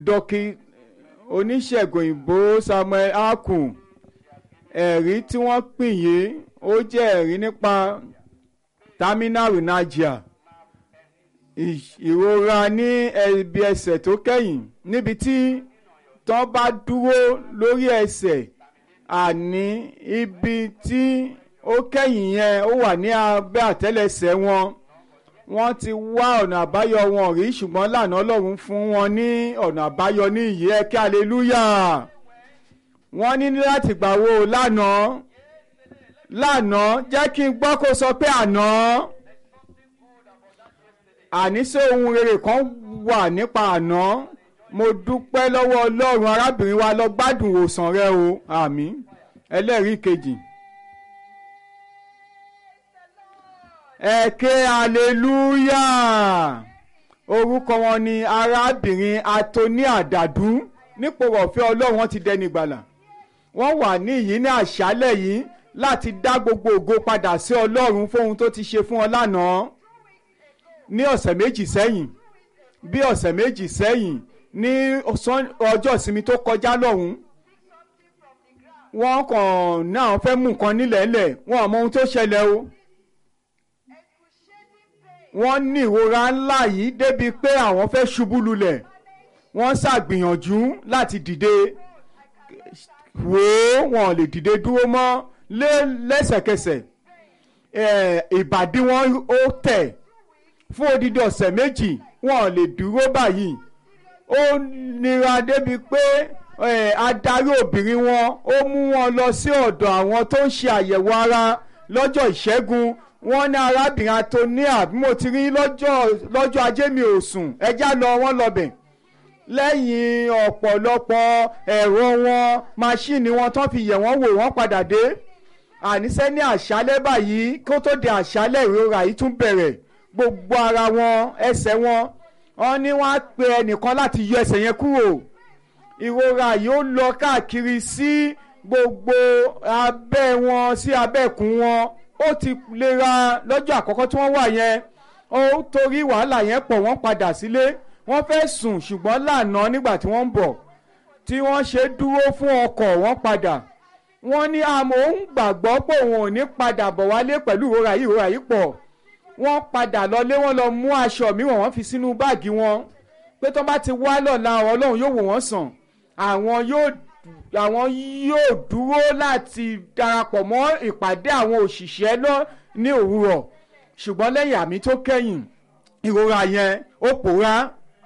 dọ́kí oníṣègùn òyìnbó Samuel Akun ẹ̀rí tí wọ́n pín yìí ó jẹ́ ẹ̀rí nípa terminal rheumalgia ìrora ní ẹ̀bi ẹsẹ̀ tó kẹ́yìn níbi tí tán bá dúró lórí ẹsẹ̀ àní ibi tí ó kẹ́yìn yẹn ó wà ní abẹ́ àtẹ́lẹsẹ̀ wọn wọ́n ti wá ọ̀nà àbáyọ wọn rí ṣùgbọ́n lànà Ọlọ́run fún wọn ní ọ̀nà àbáyọ ní ìyè ẹ̀kẹ́ aleluya wọ́n ní láti gbà wo lánàá lánàá jẹ́ kí n gbọ́ kó sọ pé àná àníṣe ohun rere kan wà nípa àná mo dúpẹ́ lọ́wọ́ Ọlọ́run arábìnrin wa lọ gbádùn ìwòsàn rẹ o àmín ẹlẹ́rìí kejì. ẹ̀kẹ́ aleluya orúkọ wọn ni arábìnrin atoni àdàdú nípò ọ̀fẹ́ ọlọ́run wọn ti dẹni gbàlà wọ́n wà ní yìí ní àṣálẹ̀ yìí láti dá gbogbo ògo padà sí ọlọ́run fóhun tó ti ṣe fún ọ lánàá ní ọ̀sẹ̀ méjì sẹ́yìn bí ọ̀sẹ̀ méjì sẹ́yìn ní ọjọ́ ìsinmi tó kọjá lọ́hùn wọ́n kàn náà fẹ́ mú nǹkan nílẹ̀ẹ́lẹ̀ wọn ò mọ ohun tó ṣẹlẹ̀ o wọ́n ní ìrora ńlá yìí débi pé àwọn fẹ́ ṣubú lulẹ̀ wọ́n ṣàgbìyànjú láti dìde wò ó wọn ò lè dìde dúró mọ́ lẹ́sẹ̀kẹsẹ̀ ìbàdí wọn ó tẹ̀ fún odidi ọ̀sẹ̀ méjì wọn ò lè dúró báyìí ó nira débi pé adarí obìnrin wọn ó mú wọn lọ sí ọ̀dọ̀ àwọn tó ń ṣe àyẹ̀wò ara lọ́jọ́ ìṣẹ́gun wọ́n ní arábìnrin atonia bí mo ti rí lọ́jọ́ lọ́jọ́ ajé mi ò sùn ẹjá lọ wọ́n lọ́bẹ̀ lẹ́yìn ọ̀pọ̀lọpọ̀ ẹ̀rọ wọn máṣíìnì wọn tán fi yẹ̀ wọ́n wò wọ́n padà dé àníṣe ní àṣálẹ́ báyìí kó tó di àṣálẹ́ ìrora yìí tún bẹ̀rẹ̀ gbogbo ara wọn ẹsẹ̀ wọn wọ́n ní wọ́n á pe ẹnìkan láti yọ ẹsẹ̀ yẹn kúrò ìrora yìí ó lọ káàkiri sí gbogbo abẹ́ wọn sí abẹ́kùn wọn ó ti lera lọ́jọ́ àkọ́kọ́ tí wọ́n wà yẹn ó torí wàhálà yẹn pọ̀ wọ́n padà sílé wọ́n fẹ́ sùn ṣùgbọ́n lánàá nígbà tí wọ́n ń bọ̀ tí wọ́n ṣe dúró fún ọkọ̀ wọ́n padà wọ́n ní àmọ́ òun gbàgbọ́ pé òun ò ní padà bọ̀ wálé pẹ̀lú ìrora yìí ìrora yìí pọ̀ wọ́n padà lọlé wọ́n lọ mú aṣọ mìíràn wọ́n fi sínú báàgì wọn pé tó bá ti wá lọ́la ọlọ́run yóò wò wọ́n sàn àwọn yóò àwọn yóò dúró láti darapọ̀ mọ́ ìpàdé àwọn òṣìṣẹ́ lọ ní òwúrọ̀ ṣùgbọ́n lẹ́yìn àmì tó kẹ́yìn ìrora yẹn ó pòórá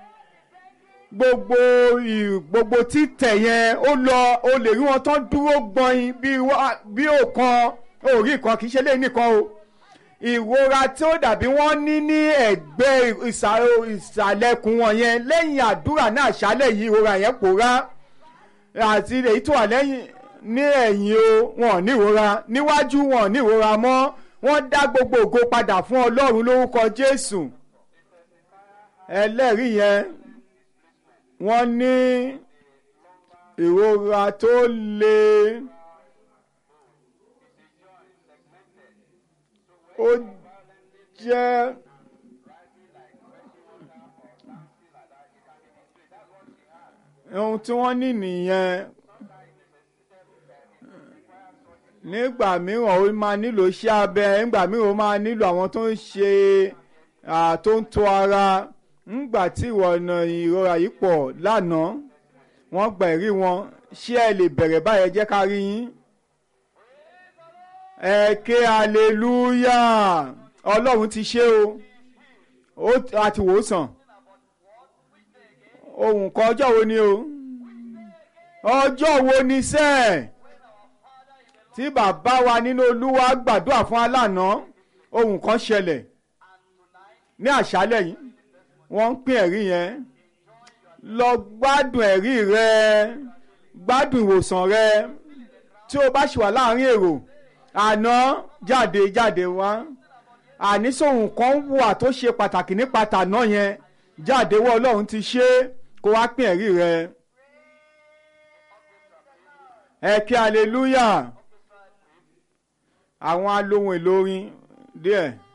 gbogbo gbogbo títẹ̀ yẹn ó lọ ó lè rí wọn tán dúró gbọ̀nyin bí òkan orí kan kì í ṣe léyìn nìkan o ìrora tí ó dàbí wọ́n ní ní ẹ̀gbẹ́ ìsàlẹ̀kùn wọn yẹn lẹ́yìn àdúrà náà ṣálẹ̀ yìí ìrora yẹn pòórá àti èyí tó wà lẹ́yìn ní ẹ̀yìn o wọn ò ní ìrora níwájú wọn ò ní ìrora mọ́ wọ́n dá gbogbo ògo padà fún ọlọ́run lórúkọ jésù ẹlẹ́rìí yẹn wọ́n ní ìrora tó le ó jẹ́ ohun tí wọ́n ní nìyẹn nígbà mìíràn ó máa nílò iṣẹ́ abẹ nígbà mìíràn ó máa nílò àwọn tó ń ṣe tó ń tọ́ ara nígbà tí ìwọ̀nà ìrora yìí pọ̀ lánàá wọ́n gba ẹ̀rí wọn ṣé ẹ lè bẹ̀rẹ̀ báyẹn jẹ́ ká rí yín. ẹ ké aleluya ọlọ́run ti ṣe o a ti wò ó sàn ohun kan ọjọ́ wo ni o ọjọ́ wo ni sẹ́ẹ̀ tí bàbá wa nínú olúwa gbàdúrà fún alánà ohun kan ṣẹlẹ̀ ní àṣálẹ̀ yìí wọ́n ń pín ẹ̀rí yẹn lọ gbádùn ẹ̀rí rẹ gbádùn ìwòsàn rẹ tí o bá ṣì wà láàrin èrò àná jáde jáde wá àníṣòhun kan wà tó ṣe pàtàkì nípa tàná yẹn jáde wọ ọlọ́run ti ṣe kó wá pín ẹ̀rí rẹ ẹ kí hallelujah àwọn alohun èlò orin díẹ̀.